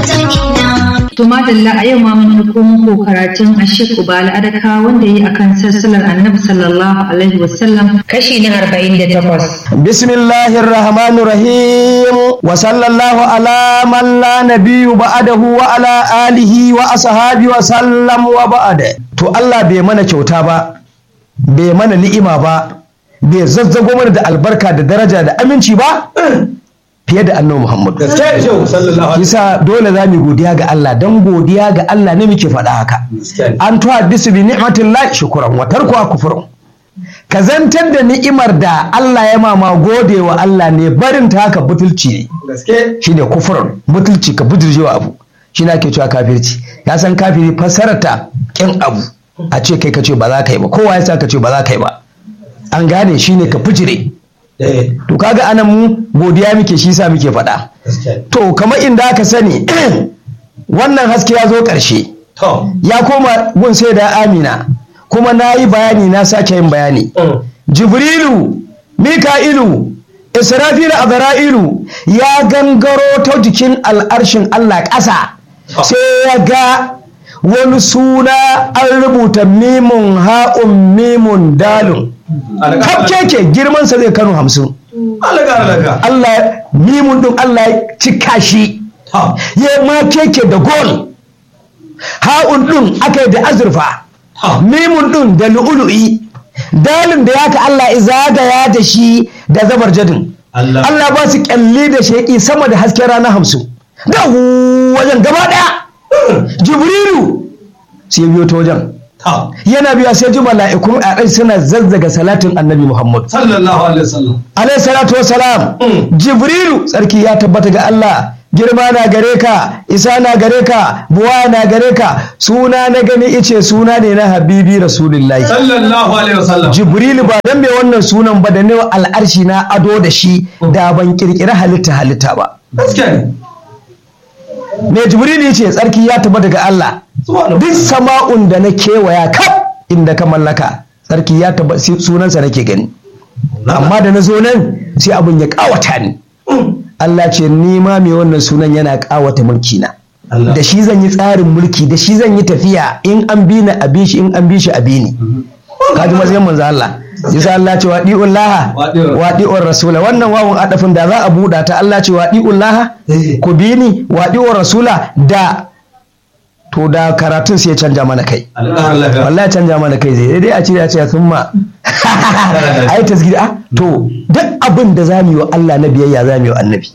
To madalla a yau ma mun ɗauko muku karatun Ashik Ubala Adaka wanda yi akan sassalar Annabi sallallahu alaihi wasallam kashi na 48. Bismillahir Rahmanir Rahim wa sallallahu ala man la nabiyyu ba'dahu wa ala alihi wa ashabi wa sallam wa ba'da. To Allah bai mana kyauta ba, bai mana ni'ima ba, bai zazzago mana da albarka da daraja da aminci ba fiye da annabi Muhammad. Kisa dole za mu godiya ga Allah don godiya ga Allah ne muke faɗa haka. An tuwa bisu bi ni'matillahi shukran wa tarkuwa kufrun. Ka zantar da ni'imar da Allah ya mama gode wa Allah ne barin ta haka butulci ne. Shi ne kufurun butulci ka butulcewa abu. Shi na ke cewa kafirci. Ya san kafiri fasarata kin abu. A ce kai ka ce ba za ka yi ba kowa ya sa ka ce ba za ka yi ba. An gane shi ne ka fijire. to kaga anan mu godiya muke shi sa muke faɗa to kamar inda aka sani wannan haske ya zo ƙarshe ya koma gun sai da amina kuma na yi bayani na sake yin bayani jibrilu mika'ilu israfilu azra'ilu ya gangaro ta jikin al'arshin allah ƙasa sai ya ga wani suna an rubuta mimun ha'un mimun dalun keke girmansa zai kano hamsin Allah mimun din Allah ya cika shi ya ma keke da gol ha'un din aka yi da azurfa mimun din da lu'ulu'i dalin da yaka Allah zagaya da shi da zabar jadin Allah ba su kyalli da sheƙi sama da hasken rana hamsin ga wajen gaba ɗaya jibrilu sai biyo ta wajen yana biya sai ji mala'ikun a ɗai suna zazzaga salatin annabi Muhammad. Sallallahu alaihi wasallam. Alaihi salatu wasalam. Jibrilu tsarki ya tabbata ga Allah. Girma na gare ka, isa na gare ka, buwa na gare ka, suna na gani ice suna ne na Habibi Rasulullahi. Sallallahu alaihi wasallam. Jibrilu ba dan mai wannan sunan ba da ne al'arshi na ado da shi da ban kirkiri halitta halitta ba. Gaskiya ne. Me Jibrilu ce tsarki ya tabbata ga Allah. duk sama'un da na kewaya kaf inda ka mallaka sarki ya taba sunansa nake gani amma da na zo nan sai abin ya kawata ni Allah ce ni ma mai wannan sunan yana kawata mulki na da shi zan yi tsarin mulki da shi zan yi tafiya in an bi ni a bi shi in an bi shi a bi ni kaji matsayin manzo Allah yasa Allah ce wadi'un laha wadi'un rasula wannan wawun adafin da za a buɗa ta Allah ce wadi'un laha ku bi ni wadi'un rasula da to da karatun sai ya canja mana kai wallahi canja mana kai zai dai a ce ya ce sun ma ai tasgiri ah to duk abin da zamu yi wa Allah na biyayya zamu yi wa annabi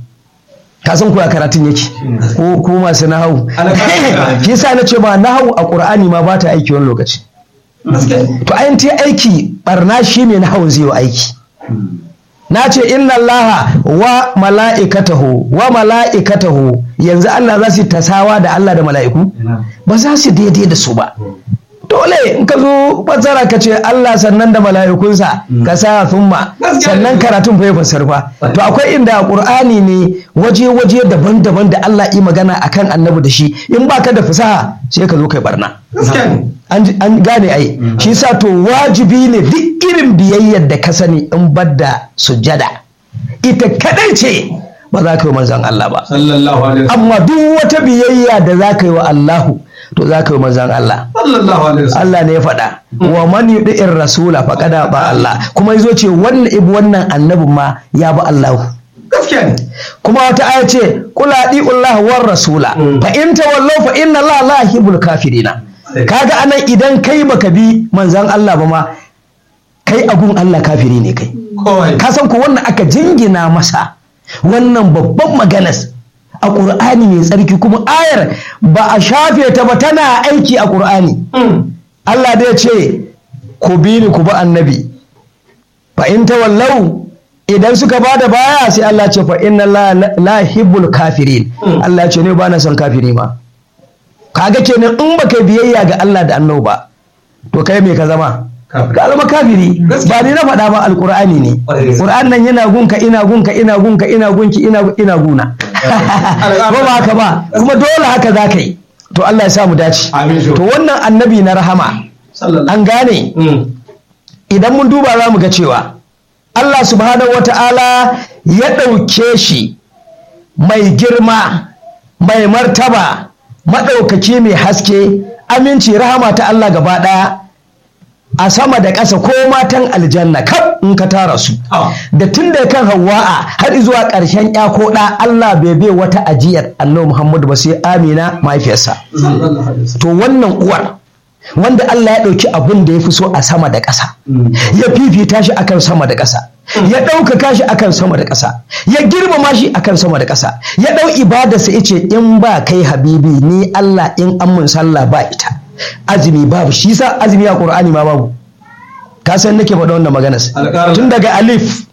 ka san kuwa karatun yake ko ko masu nahawu shi yasa na ce ba nahawu a qur'ani ma ba ta aiki wani lokaci to ayin ta aiki barna shine nahawun zai yi aiki na ce inna Allah wa mala'ikatahu wa mala'ikatahu yanzu Allah za su tasawa da Allah da mala'iku ba za su daidai da su ba dole in ka zo fassara ka ce Allah sannan da mala'ikunsa ka sa thumma sannan karatun fa ya fassar fa to akwai inda a Qur'ani ne waje-waje daban-daban da Allah yi magana akan annabi da shi in baka da fasaha sai ka zo kai barna an gane ai shi sa to wajibi ne duk irin biyayyar da ka sani in badda sujjada ita kadai ce ba za ka yi manzan Allah ba amma duk wata biyayya da za ka yi wa Allahu to za ka yi manzan Allah Allah ne ya faɗa wa man yudi'ir rasula faqad ba Allah kuma yazo ce wannan ibu wannan annabin ma ya ba Allahu gaskiya ne kuma wata aya ce kula di'ullah war rasula fa in tawallaw fa inna Allah la yuhibbul kafirina kaga anan idan kai baka bi manzan Allah ba ma kai agun Allah kafiri ne kai ka san ko wannan aka jingina masa wannan babban maganas a ƙur'ani mai tsarki kuma ayar ba a shafe ta ba tana aiki a ƙur'ani Allah dai ce ku bi ni ku bi annabi fa in tawallau idan suka ba da baya sai Allah ce fa inna la hibbul kafirin Allah ce ne ba na son kafiri ma kaga kenan in baka biyayya ga Allah da annabi ba to kai me ka zama ka zama kafiri ba ni na faɗa ba alqur'ani ne qur'an nan yana gunka ina gunka ina gunka ina gunki ina ina guna ko ba haka ba kuma dole haka za ka yi to Allah ya sa mu dace to wannan annabi na rahama an gane idan mun duba za mu ga cewa Allah subhanahu wata'ala ya ɗauke shi mai girma mai martaba maɗaukaki mai haske aminci rahama ta Allah gaba ɗaya a sama da ƙasa ko matan aljanna kaf in ka tara su da tun da kan hawa'a har zuwa ƙarshen ya ko ɗa Allah bai bai wata ajiyar annabi Muhammadu ba sai Amina mahaifiyarsa to wannan uwar wanda Allah ya ɗauki abin da ya fi so a sama da ƙasa ya fifita shi akan sama da ƙasa ya ɗaukaka shi akan sama da ƙasa ya girmama shi akan sama da ƙasa ya ɗau ibadarsa ya ce in ba kai habibi ni Allah in an mun sallah ba ita azumi babu shi sa azumi a ƙur'ani ma babu ka san nake faɗa wannan maganar tun daga alif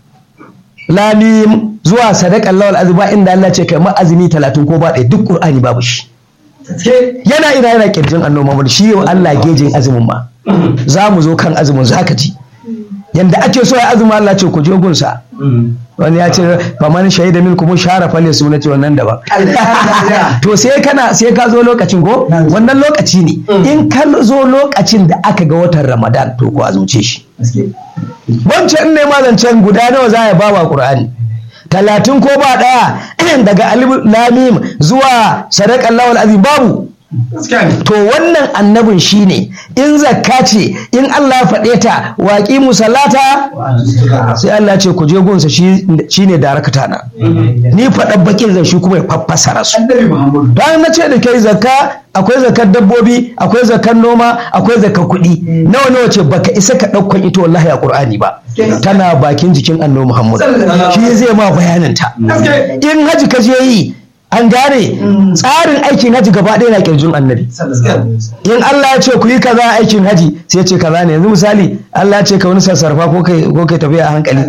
lamim zuwa sadaqan lawal azba inda Allah ce kai ma azumi talatin ko ba ɗaya duk ƙur'ani babu shi yana ina yana kirjin annoba Muhammad shi yau Allah gejin azumin ma za mu zo kan azumin zaka ci yanda ake so ya azumi Allah ce ku je gunsa wani ya ce faman shaida min kuma share falle su na ce wannan daban to sai kana sai ka zo lokacin ko wannan lokaci ne in ka zo lokacin da aka ga watan Ramadan to ko azumce shi wancan ne ma zancen guda nawa za ya bawa Qur'ani talatin ko ba ɗaya daga alif lamim zuwa sadakan lawal azim babu to wannan annabin shine in zakka ce in Allah faɗe ta waƙi musallata sai Allah ce ku je gunsa shine darakata na ni faɗa bakin zan shi kuma ya faffasara su bayan na ce da kai zakka akwai zakar dabbobi akwai zakar noma akwai zakar kuɗi nawa nawa ce baka isa ka ɗaukan ita wallahi a ƙur'ani ba tana bakin jikin annabi Muhammad shi zai ma bayanin ta in haji ka je yi an gane tsarin aikin haji gaba ɗaya na kirjin annabi in Allah ya ce ku yi kaza aikin haji sai ce kaza ne yanzu misali Allah ya ce ka wani sassarfa ko kai ko kai tafiya a hankali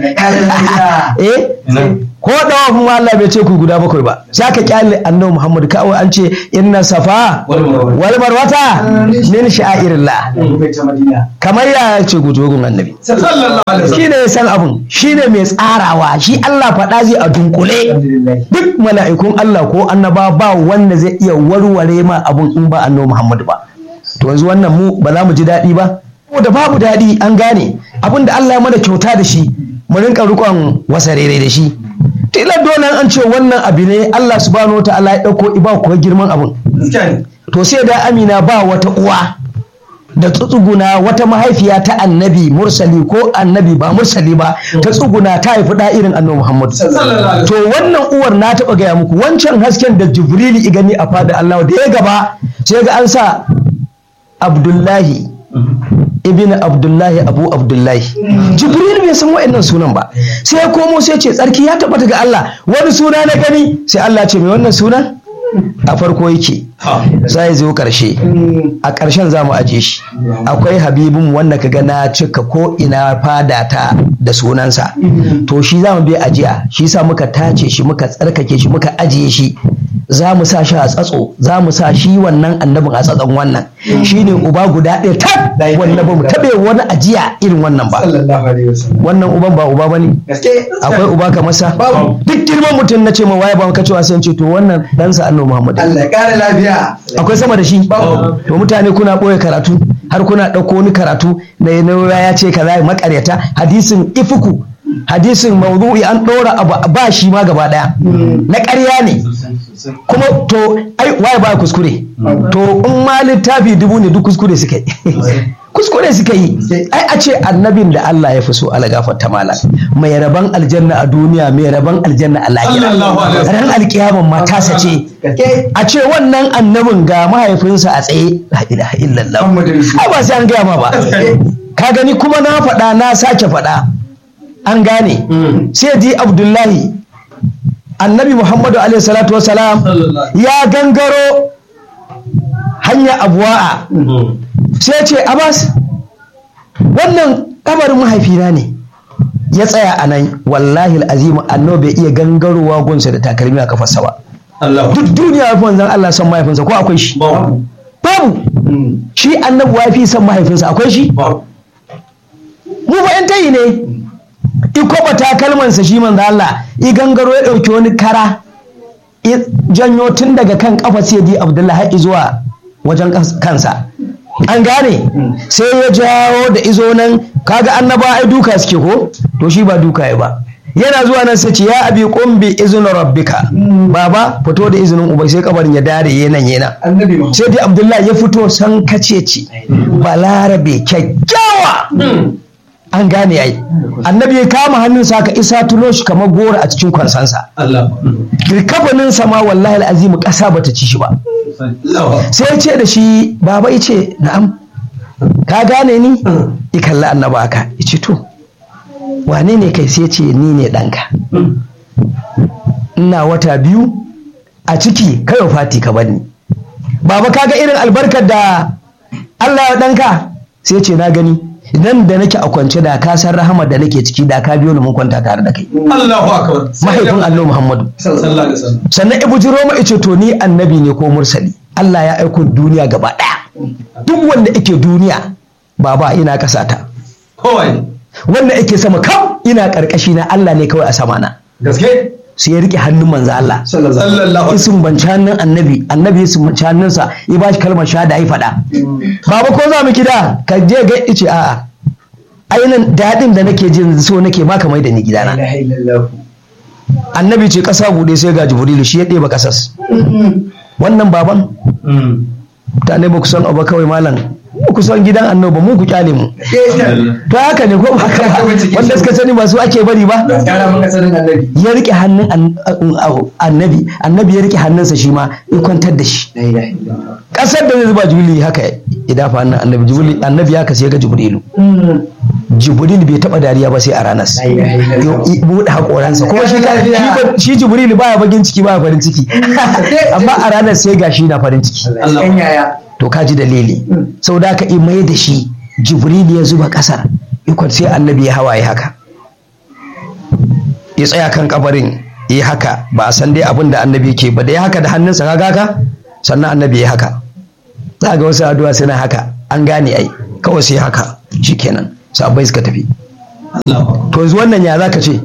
eh ko dawa kuma Allah bai ce ku guda bakwai ba sai ka kyale annabi Muhammad kawai an ce inna safa wal marwata min sha'irillah kamar ya ce gujogun annabi shi ne ya san abun shi ne mai tsarawa shi Allah faɗa zai a dunkule duk mala'ikun Allah ko annaba ba wanda zai iya warware ma abun in ba annabi Muhammad ba to yanzu wannan mu ba za mu ji daɗi ba da babu daɗi an gane abin da Allah ya mana kyauta da shi mu rinka rikon wasarere da shi tilar dole an ce wannan abu ne Allah subhanahu wa ta'ala ya ɗauko iba kuwa girman abun to sai da amina ba wata uwa da tsuguna wata mahaifiya ta annabi mursali ko annabi ba mursali ba ta tsuguna ta haifi da irin annabi Muhammad to wannan uwar na taɓa gaya muku wancan hasken da jibrili i gani a fada Allah da ya gaba sai ga an sa Abdullahi ibn Abdullahi Abu Abdullahi Jibril bai san wa'annan sunan ba sai ya komo sai ce tsarki ya tabbata ga Allah wani suna na gani sai Allah ce mai wannan sunan a farko yake zai zo karshe a ƙarshen za mu aje shi akwai habibin wanda ka ga na cika ko ina fada ta da sunansa to shi za mu bi ajiya shi sa muka tace shi muka tsarkake shi muka ajiye shi za mu sa shi a tsatso za mu sa shi wannan annabin a tsatson wannan shi ne uba guda ɗaya tak wanda ba mu taɓe wani ajiya irin wannan ba wannan uban ba uba ba ne akwai uba kamar sa duk girman mutum na ce ma waye ba ka cewa sai ce to wannan ɗansa annabi Muhammad Allah ya kare lafiya akwai sama da shi to mutane kuna ɓoye karatu har kuna ɗauko wani karatu na ya ce kaza makaryata hadisin ifuku hadisin mawdu'i an ɗora abu ba shi ma gaba ɗaya na ƙarya ne kuma to ai waye ba kuskure to in ma littafi dubu ne duk kuskure suka yi kuskure suka yi ai a ce annabin da Allah ya fi so ala gafarta mala mai raban aljanna a duniya mai raban aljanna a lahira ran alkiyaman ma tasa ce a ce wannan annabin ga mahaifinsa a tsaye la ilaha illallah ai ba sai an gaya ma ba ka gani kuma na faɗa na sake faɗa an gane sai di abdullahi annabi muhammadu alaihi salatu wasalam ya gangaro hanya abuwa'a sai ce abbas wannan kabarin mahaifina ne ya tsaya a nan wallahi azimu annabi bai iya gangarowa gunsa da takalmi a kafarsa ba duk duniya ya fi wanzan Allah son mahaifinsa ko akwai shi babu shi annabi wa fi son mahaifinsa akwai shi mu fa yan tayi ne i kwaba takalmansa shi manzo Allah i gangaro ya ɗauki wani kara i janyo tun daga kan kafa sai di Abdullahi har zuwa wajen kansa an gane sai ya jawo da izo nan kaga annaba ai duka suke ko to shi ba duka ya ba yana zuwa nan sai ce ya abi qum bi izni rabbika baba fito da izinin uba sai kabarin ya dare yenan yenan annabi Muhammad sai dai abdullahi ya fito san kace ce balarabe kyakkyawa an gane ai annabi ya kama hannunsa haka isa tulo shi kamar gora a cikin kwansansa Allah kafanin ma wallahi al'azimu ƙasa bata ci shi ba Allah sai ya ce da shi baba ya ce na'am ka gane ni ya kalli annaba haka ya ce to wane ne kai sai ya ce ni ne ɗanka ina wata biyu a ciki kai fati ka bani baba kaga irin albarkar da Allah ya ɗanka sai ya ce na gani nan da nake a kwance da ka san rahama da nake ciki da ka biyo ni mun kwanta tare da kai Allahu akbar mahaifin Allah Muhammadu sallallahu alaihi wasallam sannan ibu jiroma ice to ni annabi ne ko mursali Allah ya aiko duniya gaba ɗaya duk wanda yake duniya baba ina kasata kowai wanda yake sama kam ina karkashi na Allah ne kawai a sama na gaske sai ya rike hannun manzo Allah sallallahu alaihi isin banci hannun annabi annabi isin banci hannunsa ya ba shi kalmar shahada ya faɗa baba ko za mu gida ka je ga ice a'a ainihin daɗin da nake jin so nake baka mai da ni gidana annabi ce ƙasa buɗe sai ga jibrilu shi ya ɗeba ƙasas wannan baban mutane ba ku san abu kawai malam ba ku san gidan annoba mu ku kyale mu to haka ne ko ba haka ba wanda suka sani ba su ake bari ba ya rike hannun an- an- annabi annabi ya rike hannunsa shi ma ya kwantar da shi kasar da zai zuba jibril haka ya dafa hannun annabi jibril annabi ya kasi ya ga jibrilu jibril bai taba dariya ba sai a ranar ya buɗe haƙoransa kuma shi ka- shi ko- shi jibril baya bagin ciki baya farin ciki amma a ranar sai ga shi na farin ciki to ka ji dalili sau da ka mai da shi jibril ya zuba kasar ikon sai annabi ya hawaye haka ya tsaya kan kabarin ya haka ba a san dai abin da annabi ke ba da ya haka da hannunsa ka haka sannan annabi ya haka za ga wasu addu'a suna haka an gane ai kawai sai haka shikenan sabai suka tafi to yanzu wannan ya zaka ce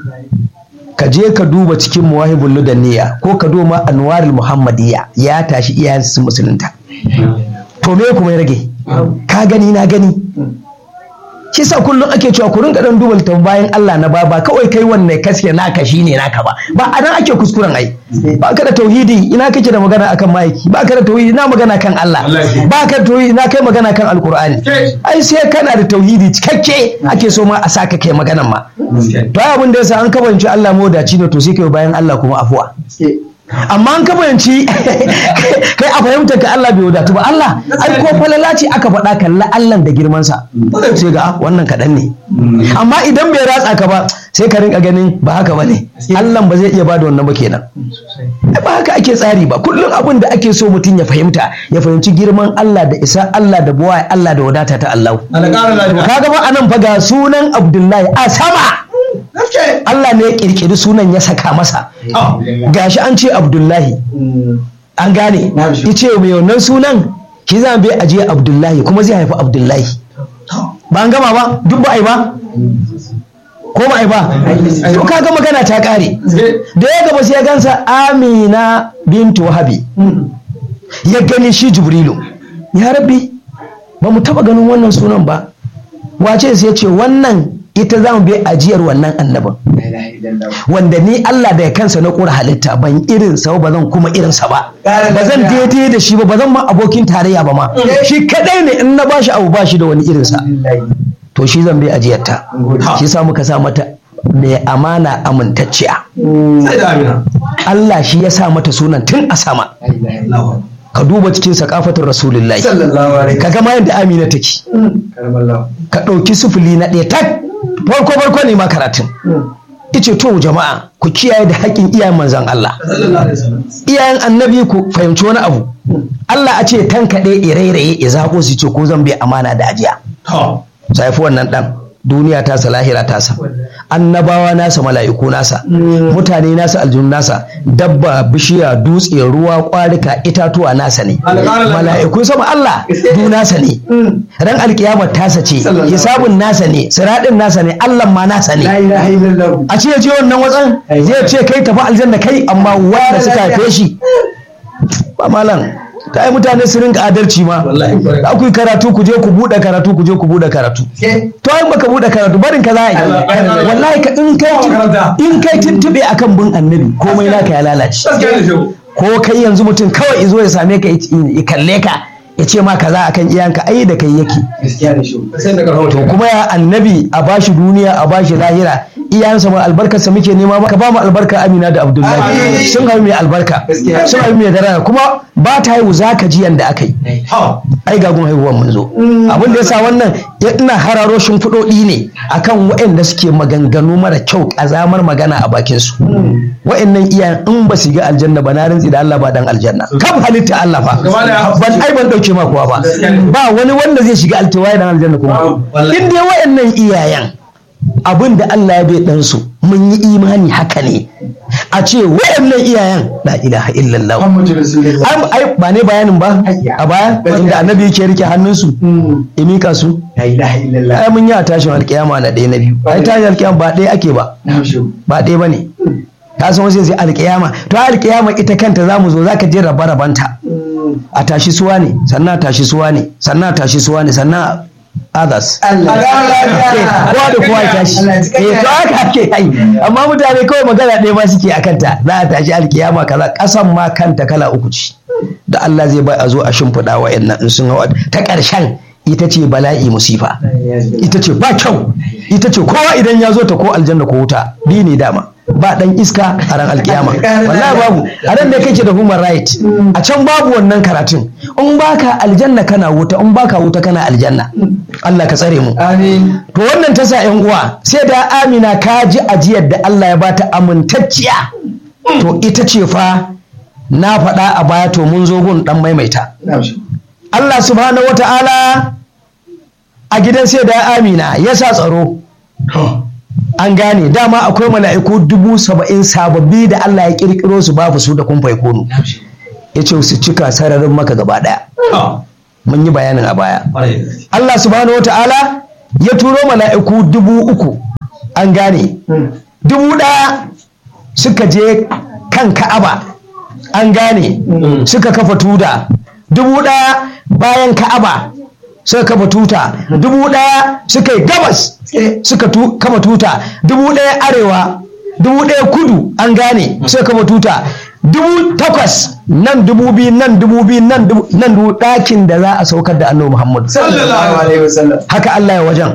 ka je ka duba cikin muwahibul ludanniya ko ka duba anwarul muhammadiyya ya tashi iyayensa sun musulunta to me kuma ya rage ka gani na gani shi sa kullum ake cewa ku rinka dan duba littafin bayan Allah na ba ba kawai kai wanne kaske naka shine naka ba ba a nan ake kuskuren ai ba ka da tauhidi ina kake da magana akan maiki ba ka da tauhidi ina magana kan Allah ba ka da tauhidi ina kai magana kan alkur'ani ai sai kana da tauhidi cikakke ake so ma a saka kai maganan ma to ai abin da yasa an kabanci Allah modaci ne to sai kai bayan Allah kuma afuwa amma an kabanci kai a fahimtar ka Allah bai wadatu ba Allah ai ko falala ce aka faɗa kalla Allah da girman sa sai ga ah, wannan kaɗan ne amma idan bai ratsa ka ba sai ka rinka ganin ba haka ba ne Allah ba zai iya bada wannan ba kenan Ai, ba haka ake tsari ba kullum abin da ake so mutum ya fahimta ya fahimci girman Allah da isa Allah da buwa Allah da wadata ta Allah Allah ƙara lafiya kaga ba anan fa ga sunan Abdullahi a sama Allah ne ya kirkiri sunan ya saka masa Ah. gashi an ce Abdullahi an gane yace mai wannan sunan ki zan bai aje Abdullahi kuma zai haifi Abdullahi ba an gama ba duk ba ai ba ko ba ai ba to kaga magana ta kare da ya gaba sai ya gansa Amina bintu Wahabi ya gani shi Jibrilu ya rabbi ba mu taba ganin wannan sunan ba wace sai ya ce wannan ita za mu bi ajiyar wannan annabin wanda ni Allah da kansa na ƙura halitta ban irin sa ba zan kuma irin sa ba ba zan daidai da shi ba ba zan ma abokin tarayya ba ma shi kadai ne in na bashi abu bashi da wani irin sa to shi zan bi ajiyar ta shi sa muka sa mata mai amana amintacciya sai da amina Allah shi ya sa mata sunan tun a sama ka duba cikin sakafatin rasulullahi ka ga ma yadda amina take ka ɗauki sufuli na ɗaya tak farko farko ne ma karatun ice to jama'a ku kiyaye da haƙƙin iyayen manzan Allah sallallahu alaihi wasallam iyayen annabi ku fahimci wani abu Allah a ce tankaɗe irairaye ya zaƙo su ce ko zan bai amana da ajiya to sai fi wannan ɗan duniya tasa lahira tasa annabawa nasa mala'iku nasa mutane nasa aljun nasa dabba bishiya dutse ruwa kwarika itatuwa nasa ne mala'ikun sama Allah du nasa ne ran alkiyama tasa ce hisabun nasa ne siradin nasa ne Allah ma nasa ne a ce ya je wannan watsan zai ce kai tafi aljanna kai amma wanda suka haife shi ba malam ta ai mutane su rinka adalci ma wallahi kwarai. za ku yi karatu ku je ku buɗe karatu ku je ku buɗe karatu Ke? to ai baka buɗe karatu barin ka za a yi Allah. wallahi ka in kai Makaranta. in kai tuntube akan bin annabi komai naka ya lalace Gaskiya ne shehu. ko kai yanzu mutum kawai izo ya same ka ya kalle ka ya ce ma kaza akan iyanka ai da kai yake Gaskiya ne shehu. Sai da karfin to kuma ya annabi a bashi duniya a bashi lahira iyayensa ma albarkarsa muke nema ba ka ba mu albarka amina da abdullahi Amin. sun haihu mai albarka Gaskiya. sun haihu mai daraja kuma ba ta haihu za ka ji yanda aka yi Ha. ai gagun haihuwan mun zo abin da yasa wannan ya ina hararo shimfiɗoɗi ne akan waɗanda suke maganganu mara kyau ƙazamar magana a bakin su waɗannan iyayen in ba su ga aljanna ba na rintsi da Allah ba dan aljanna kam halitta Allah fa Gaba da- ban ai ban dauke ma kowa ba ba wani wanda zai shiga altawaye dan aljanna kuma Wallahi. in dai waɗannan iyayen abin da Allah ya bai ɗansu mun yi imani haka ne a ce waɗannan iyayen la ilaha illallah Muhammadu Rasulullah. Ai- ai ba ne bayanin ba a baya inda annabi yake rike hannunsu ya mika su La ilaha illallah. ai mun yi a tashin alkiyama na ɗaya na biyu ai tashin alkiyama ba ɗaya ake ba Na shehu. ba ɗaya ba ne ka san wasu sai alkiyama to alkiyama ita kanta za mu zo za ka je raba rabanta a tashi suwa ne sannan a tashi suwa ne sannan a tashi suwa ne sannan others Allah. kowa da kowa ya tashi Allah ya ji eh to haka ake yi amma mutane kawai magana ɗaya ba suke a kanta za a tashi alkiyama kaza ƙasan ma kanta kala uku ce da Allah zai bai a zo a shimfiɗa wa'annan in sun hawa ta ƙarshen ita ce bala'i musifa ita ce ba kyau ita ce kowa idan ya zo ta ko aljanna ko wuta bi ne dama ba dan iska a ran alkiyama wallahi babu a nan ne kake da human right a can babu wannan karatun in baka aljanna kana wuta in baka wuta kana aljanna Allah ka tsare mu Amin. to wannan ta sa yan uwa sai da Amina ka ji ajiyar da Allah ya bata amintacciya to ita ce fa na faɗa a baya to mun zo gun dan maimaita Na shehu. Allah subhanahu wata'ala a gidan sai da Amina ya sa tsaro an gane dama akwai mala'iku dubu saba'in sababbi da Allah ya kirkiro su babu su da kun kunu Na shehu. ya ce su cika sararin maka gaba ɗaya Ha. mun yi bayanin a baya Kwarai da gaske. Allah subhanahu wata'ala ya turo mala'iku dubu uku an gane dubu ɗaya suka je kan ka'aba an gane suka kafa tuta dubu ɗaya bayan ka'aba suka kafa tuta dubu ɗaya suka yi gabas suka tu- kafa tuta dubu ɗaya arewa dubu ɗaya kudu an gane suka kafa tuta dubu takwas nan dubu biyu nan dubu biyu nan dubu nan dubu ɗakin da za a saukar da annabi muhammadu Sallallahu alaihi wasallam. haka Allah ya wajen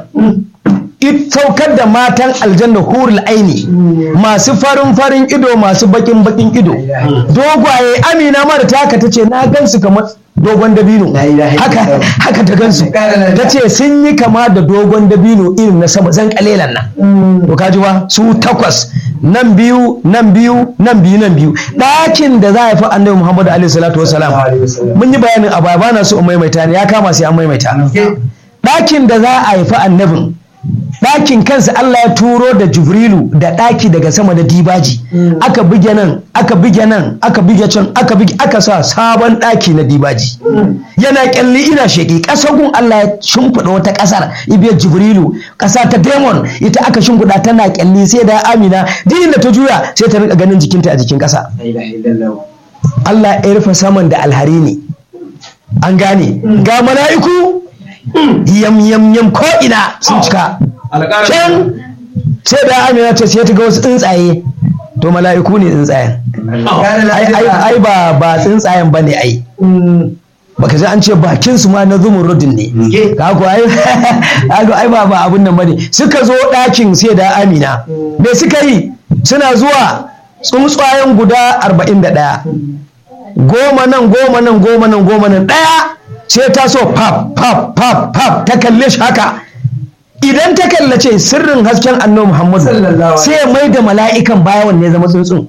it saukar da matan aljanna hurul aini masu farin farin ido masu bakin bakin ido dogwaye amina ma da taka ta ce na gansu kamar dogon dabino La ilaha haka illallah. haka ta gansu Ƙara lafiya. ta ce sun yi kama da dogon dabino irin na sama zan kalelan nan to kaji ba su takwas nan biyu nan biyu nan biyu nan biyu ɗakin da za a fi annabi muhammadu alaihi salatu wasalam Sallallahu alaihi wasallam. mun yi bayanin a baya bana so in maimaita ne ya kama sai an maimaita ɗakin da za a haifi annabin ɗakin kansa Allah ya turo da Jibrilu da ɗaki daga sama da dibaji aka buge nan aka buge nan aka buge can aka buge aka sa sabon ɗaki na dibaji yana kyalli ina sheƙi ƙasar gun Allah ya shimfiɗa wata ƙasar ibiyar Jibrilu ƙasa ta Demon ita aka shimfiɗa tana kyalli sai da Amina dinin da ta juya sai ta rinka ganin jikinta a jikin ƙasa La ilaha illallah. Allah ya rufe saman da alhari ne an gane ga mala'iku yam yam yam ko ina sun cika Alƙara. can sai da amina ce sai ta ga wasu tsuntsaye to mala'iku ne tsuntsayen Ƙara ai ai lafiya. ai ba ba tsuntsayen bane ai baka ji an ce bakin su ma na zumurrudin ne Ye. ka ko ai ka ai ba ba abun nan bane suka zo ɗakin sai da amina me suka yi suna zuwa tsuntsayen guda arba'in da ɗaya goma nan goma nan goma nan goma nan ɗaya sai ta so pap pap pap pap ta kalle shi haka idan ta kallace sirrin hasken annabi muhammadu Sallallahu alaihi sai ya mai da mala'ikan baya wanne ya zama tsuntsun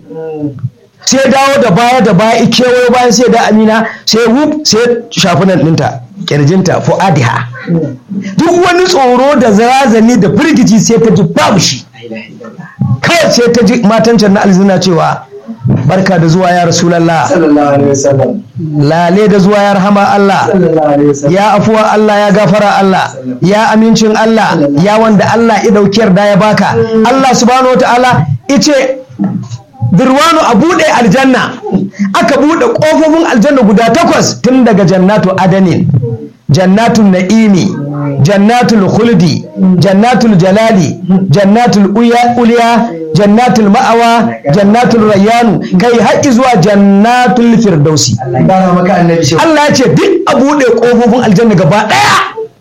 sai dawo da baya da baya kewayo bayan sai da amina sai wuf sai shafi nan ɗinta kirjinta fu'adiha duk wani tsoro da zarazani da firgici sai ta ji babu shi La ilaha illallah. kawai sai ta ji matan can na alzina cewa barka da zuwa ya rasulallah Sallallahu alaihi wasallam. lale da zuwa ya rahama Allah Sallallahu alaihi wasallam. ya afuwa Allah ya gafara Allah ya amincin Allah ya wanda Allah ya ɗauki yarda ya baka Allah subhanahu wataala ice dirwanu a buɗe aljanna aka buɗe ƙofofin aljanna guda takwas tun daga jannatu adanin jannatul na'imi jannatul khuldi jannatul jalali jannatul uya- uliya jannatul ma'awa jannatul rayyanu kai haƙi zuwa jannatul firdausi Allah ya kara maka annabi shi Allah ya ce duk a buɗe ƙofofin aljanna gaba ɗaya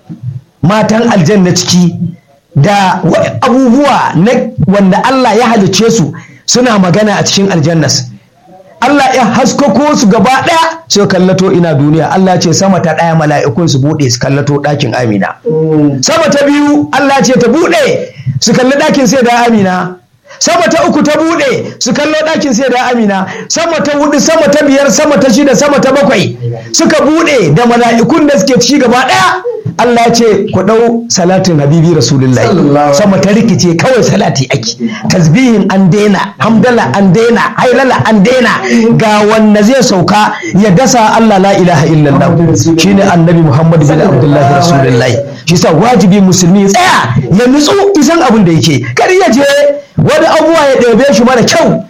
matan aljanna ciki da wa- abubuwa na wanda Allah ya halicce su suna magana a cikin aljannas Allah ya haskako su gaba ɗaya sai kallato ina duniya Allah ya ce sama ta ɗaya mala'ikun su buɗe su kallato ɗakin Amina sama ta biyu Allah ce ta buɗe su kalli ɗakin sai da amina sama ta uku ta buɗe su kallo ɗakin sai da amina sama ta hudu sama ta biyar sama ta shida sama ta bakwai suka buɗe da mala'ikun da suke ci gaba ɗaya Allah ya ce ku ɗau salatin habibi rasulullahi Sallallahu sama ta rikice kawai salati ake tasbihin an daina hamdala an daina hailala an daina ga wanda zai sauka ya dasa Allah la ilaha illallah shine annabi Muhammad bin Abdullahi rasulullahi shi sa wajibi musulmi ya tsaya ya nutsu isan abin da yake kar ya je wani abuwa ya ɗebe shi mara kyau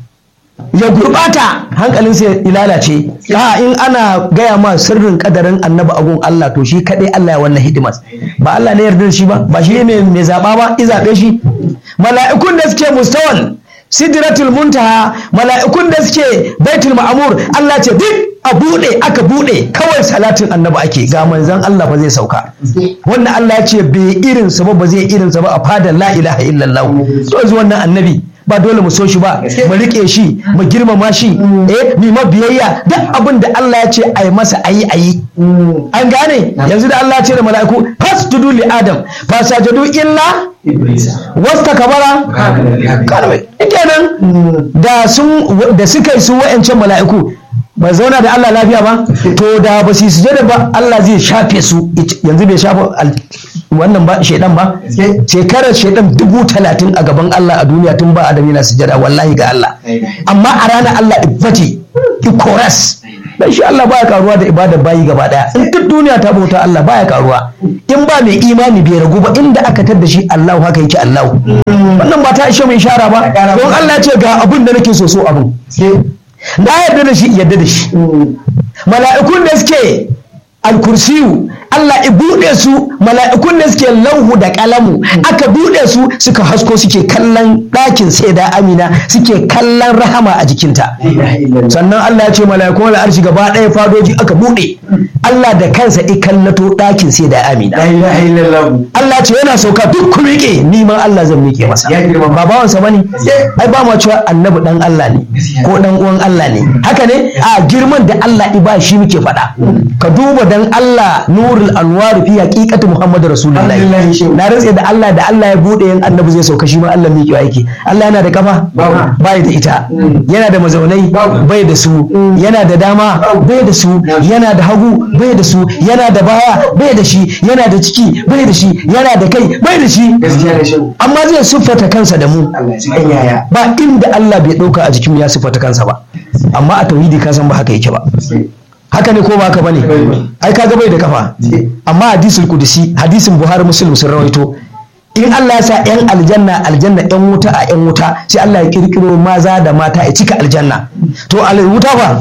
ya gurɓata hankalinsa ya lalace a in ana gaya ma sirrin kadarin annabi agun Allah to shi kaɗai Allah ya wannan hidimar ba Allah ne yarda da shi ba ba shi ne mai zaɓa ba i zaɓe shi mala'ikun da suke mustawan sidratul muntaha mala'ikun da suke baitul ma'amur Allah ce duk a buɗe aka buɗe kawai salatin annabi ake ga manzon Allah ba zai sauka wanda Allah ya ce bai irinsa ba ba zai irinsa ba a fadar la ilaha illallah to yanzu wannan annabi ba dole mu so shi ba mu rike shi mu girmama shi eh mu ma biyayya duk abin da Allah ya ce a yi masa ayi ayi an gane yanzu da Allah ya ce da mala'iku fasjudu li adam fasajadu illa wasta kabara kalmai kenan da sun da suka yi su wa'ancan mala'iku ba zauna da Allah lafiya ba to da ba su yi sujada ba Allah zai shafe su yanzu bai shafa al- wannan ba shaidan ba shekarar shaidan dubu talatin a gaban Allah a duniya tun ba adam yana sujada wallahi ga Allah amma a ranar Allah ibbace ikoras dan shi Allah baya karuwa da ibada bayi gaba daya in duk duniya ta bauta Allah baya karuwa in ba mai imani bai ragu ba inda aka tar da shi Allah haka yake Allah wannan ba ta ishe mai shara ba don Allah ya ce ga abun da nake so so abun na yarda da shi yarda da shi mala'ikun da suke alkursiyu Allah i buɗe su mala'ikun da suke lauhu da kalamu aka buɗe su suka hasko suke kallon ɗakin sai da amina suke kallon rahama a jikinta sannan Allah ya ce mala'ikun al'arshi gaba ɗaya fadoji aka buɗe Allah da kansa i kallato ɗakin sai da amina La ilaha illallah. Allah ce yana sauka duk ku miƙe ni ma Allah zan miƙe masa Ya girma. ba bawansa bane ai ba ma cewa annabi dan Allah ne ko dan uwan Allah ne haka ne a girman da Allah i ba shi muke faɗa ka duba dan Allah nurul anwar fi haqiqati Muhammad rasulullahi Alhamdulillah, shehu. na rantse da Allah da Allah ya bude yan annabi zai sauka shi ma Allah miƙewa yake Allah yana da kafa Babu. bai da ita yana da mazaunai Babu. bai da su yana da dama bai da su yana da hagu bai da su yana da baya bai da shi yana da ciki bai da shi yana da kai bai da shi Gaskiya da shehu. amma zai siffata kansa da mu Allah ya ji kan yaya. ba inda Allah bai ɗauka a jikin ya siffata kansa ba amma a tauhidi ka san ba haka yake ba haka ne ko ba haka bane ai kaga bai da kafa amma hadisul kudusi hadisin buhari muslim sun rawaito in Allah ya sa yan aljanna aljanna yan wuta a yan wuta sai Allah ya kirkiro maza da mata ya cika aljanna to al wuta fa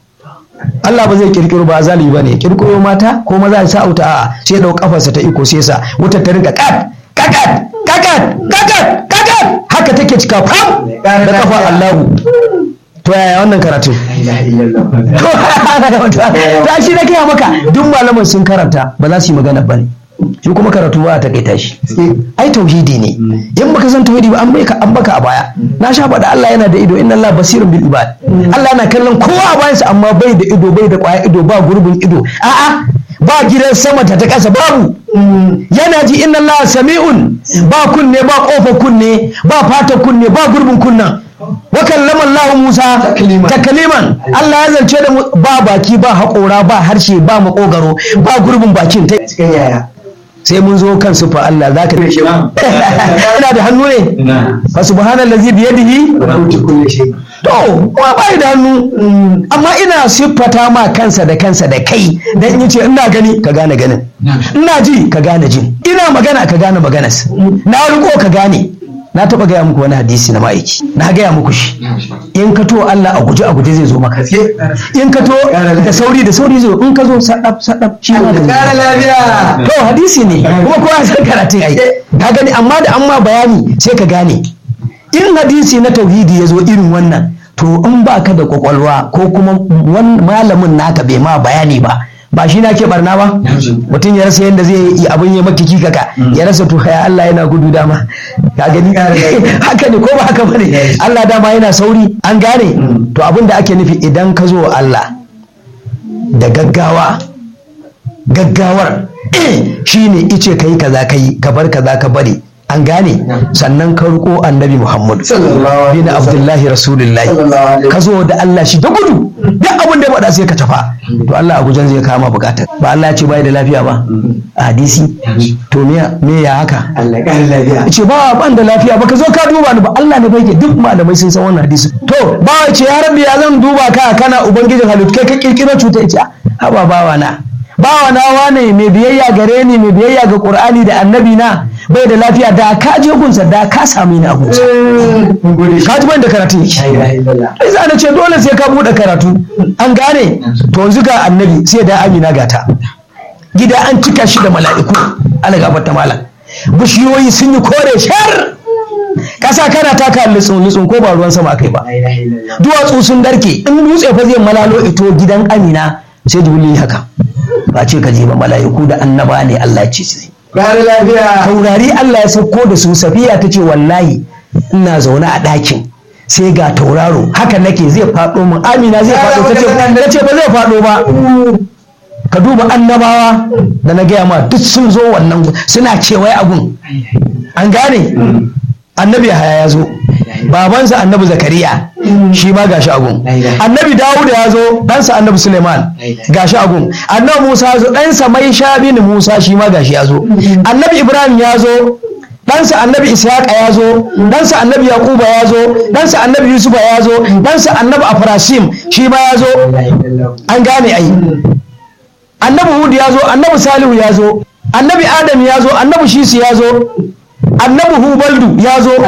Allah ba zai kirkiro ba zalibi bane ya kirkiro mata ko maza ya sa wuta a'a sai ya dau kafarsa ta iko sai sa wutar ta rinka kat kakat kakat kakat kakat haka take cika fam da kafa Allahu to yaya wannan karatu La ilaha illallah. ta shi na gaya maka duk malaman sun karanta ba za su yi magana ba ne shi kuma karatu ba a takaita shi ai tauhidi ne in baka san tauhidi ba an bai ka an baka a baya na sha faɗa Allah yana da ido inna Allah basirun bil ibad Allah yana kallon kowa a bayansa amma bai da ido bai da kwaya ido ba gurbin ido a'a ba gidan sama ta ta ƙasa babu yana ji inna Allah sami'un ba kunne ba kofa kunne ba fata kunne ba gurbin kunnan wa kallama Allah Musa Takliman. takliman Allah ya zance da mu ba baki ba haƙora ba harshe ba makogaro ba gurbin bakin ta Ya ji kan yaya. sai mun zo kan sufa Allah za ka ina da hannu ne fa subhanallazi bi yadihi Rabbutu kulli shay. to kuma bai da hannu amma ina siffata ma kansa da kansa da kai dan in ce ina gani ka gane ganin ina ji ka gane jin ina magana ka gane maganas na riko ka gane na taɓa gaya muku wani hadisi na ma'aiki na gaya muku shi in ka to Allah a guje a guje zai zo maka in ka to da sauri da sauri zai zo in ka zo sadaf sadaf shi ma da Kara lafiya. to hadisi ne kuma kowa san karatun ai ka gani amma da an ma bayani sai ka gane in hadisi na tauhidi ya zo irin wannan to in ba ka da kwakwalwa ko kuma wan- malamin naka bai ma bayani ba ba shi na ke barna ba mutum ya rasa yadda zai yi abin ya maki kikaka ya rasa to ya Allah yana gudu dama ka gani haka ne ko ba haka bane Allah dama yana sauri an gane to abin da ake nufi idan ka zo wa Allah da gaggawa gaggawar shine ice kai kaza kai ka bar kaza ka bari an gane sannan ka riko annabi Muhammadu Sallallahu alaihi bin wasallam. Abdullahi Rasulullahi Sallallahu alaihi ka zo da Allah shi da gudu duk abin da ya faɗa sai ka tafa to Allah a gujen zai kama bukatar ba Allah ya ce bai da lafiya ba a hadisi to me me ya haka Allah kara lafiya. ce ba ban da lafiya ba ka zo ka duba ni ba Allah ne bai ke duk malamai sun san wannan hadisi to ba ya ce ya rabbi ya zan duba ka kana ubangijin halittu kai ka kirkiro cuta ya ce haba bawa na bawa na wane mai biyayya gare ni mai biyayya ga qur'ani da annabi na bai da lafiya da ka je gunsa da ka sami ni a gunsa Mun gode shi. ka ji ban da karatun yake La ilaha illallah. ai za ce dole sai ka buɗe karatu an gane to yanzu ga annabi sai da amina gata gida an cika shi da mala'iku ala gafarta malam bishiyoyi sun yi kore shar kasa kana taka litsun litsun ko ba ruwan sama akai ba La ilaha illallah. duwatsu sun darke in dutse fa zai malalo ito gidan amina sai jibril yi haka ba ce ka je ba mala'iku da annaba ne Allah ya ce su Kara lafiya. taurari Allah ya sauko da su safiya ta ce wallahi ina zaune a ɗakin sai ga tauraro haka nake zai faɗo min amina zai faɗo ta ce ta ce ba zai faɗo ba ka duba annabawa da na gaya ma duk sun zo wannan gu- suna kewaye abun an gane annabi haya ya zo babansa annabi zakariya shi ma gashi agun annabi dawuda ya zo ɗansa annabi suleiman gashi agun annabi musa ya zo ɗansa mai bin musa shi ma gashi ya zo annabi ibrahim ya zo ɗansa annabi ishaqa ya zo ɗansa annabi yaquba ya zo ɗansa annabi yusufa ya zo ɗansa annabi afrasim shi ma ya zo La ilaha illallah. an gane ai annabi hud ya zo annabi salihu ya zo annabi adam ya zo annabi shisu ya zo annabi hubaldu ya zo